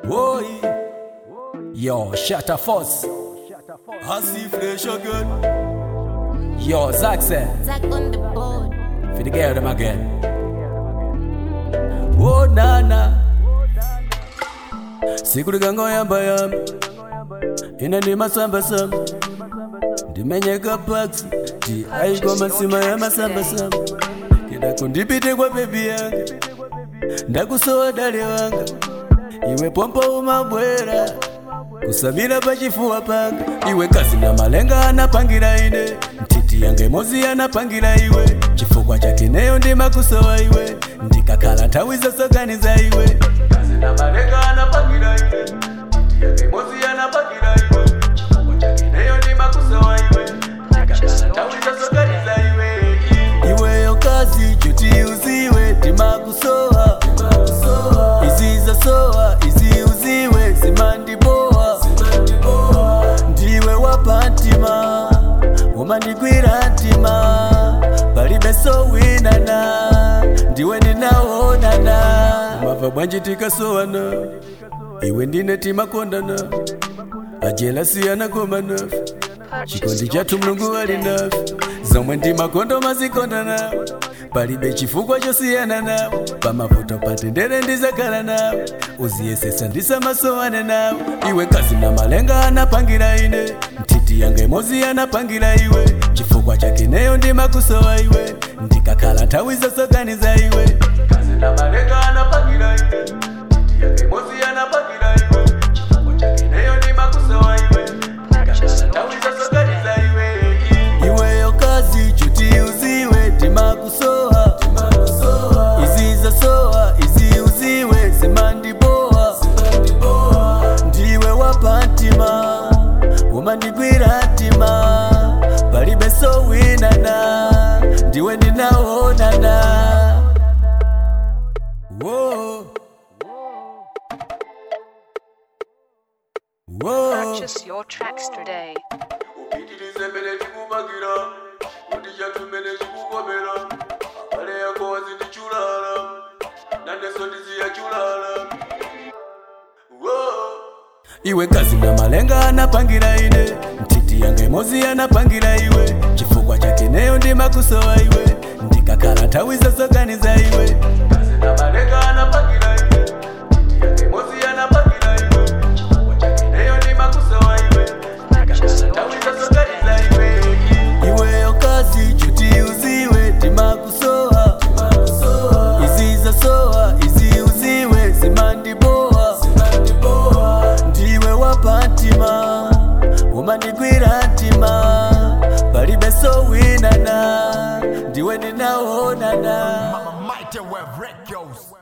Boy, yo, Shatter Force, Hasi fresh again. yo, Zack said, Zack on the board. for the girl them again. Oh, nana, siku likangoyamba yamba, ina ndi masamba samba, ndimenyeka paksi, ti aiko masima ya masamba samba, kidako ndipite kwa bebi yanga, ndakusowa dale wanga, iwe pompo umabwera kusamira pachifuwa panga iwe kazi na malenga anapangira ine ntiti yange mozi anapangira iwe chifukwa chake neyo ndimakusowa iwe ndikakhala nthawi zosoganiza iwe kazi na malenga anapangira ine ntiti yange mozi anapangira iwe chifukwa chake neyo ndimakusowa iwe ndikakhala nthawi zosoganiza iwe iweyo kazi chuti uziwe ndimakusowa izizasowa izi uziwe zimandibowa ndiwe wapantima umandigwira ntima palibe sowinana ndiwe ndinaonana mava bwanji tikasowana iwe ndine timakondana ajelasi komana chikondi chathu mulungu ali nafe zomwe ndi makondo mazikonda nawo palibe chifukwa chosiyana nawo pamavuto patendere ndizakhala nawo uziyesesa ndisamasowane nawo iwe kazi na malenga anapangira ine ntiti yanga imozi anapangira iwe chifukwa chake neyo ndimakusowa iwe ndikakhala nthawi zosoganiza iwe kazi na malenga anapangira ine ntiti yanga imozi anapangira iwe chifukwa chake neyo ndimakusowa iwe ndikakhala nthawi zosoganiza iwe iweyo kazi chuti uziwe timakusowa izizasowa izi uziwe zimandibowa ndiwe wapantima umandigwira ntima palibe sowinana ndiwe ndinaonana Whoa. Whoa. Purchase your tracks today. upitirize mbere chikumagira kuti chatumene chikukomera abale yako wazindichulala nandeso ndiziyachulala iwe kazi na malenga anapangira ine ntiti yanga imozi anapangira iwe chifukwa chake neyo ndimakusowa iwe ndikakhala nthawi zosoganiza iwe kazi na malenga anapangira ine ntiti yanga imozi anapangira iwe chifukwa chake neyo ndimakusowa iwe Purchase your nthawi tracks zosoganiza today. iwe iweyo kazi chuti uziwe timakusowa izizasowa izi uziwe zimandibowa ndiwe wapantima umandigwira ntima palibe sowinana ndiwe ndinaonana Mighty Web Records.